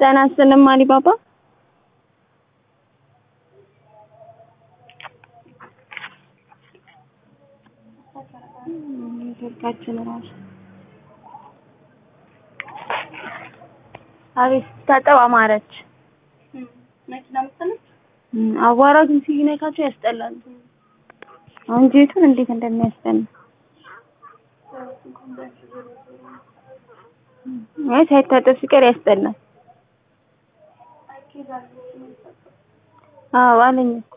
ጤና ይስጥልኝ አሊባባ። ስልካችን ራሱ አቤት ስታጠብ አማረች። መኪና መሰለች። አቧራ ግን ሲነካቸው ያስጠላል። አንጀቱን እንዴት እንደሚያስጠላ አይ ሳይታጠብ ሲቀር ያስጠላል። አዎ አለኝ።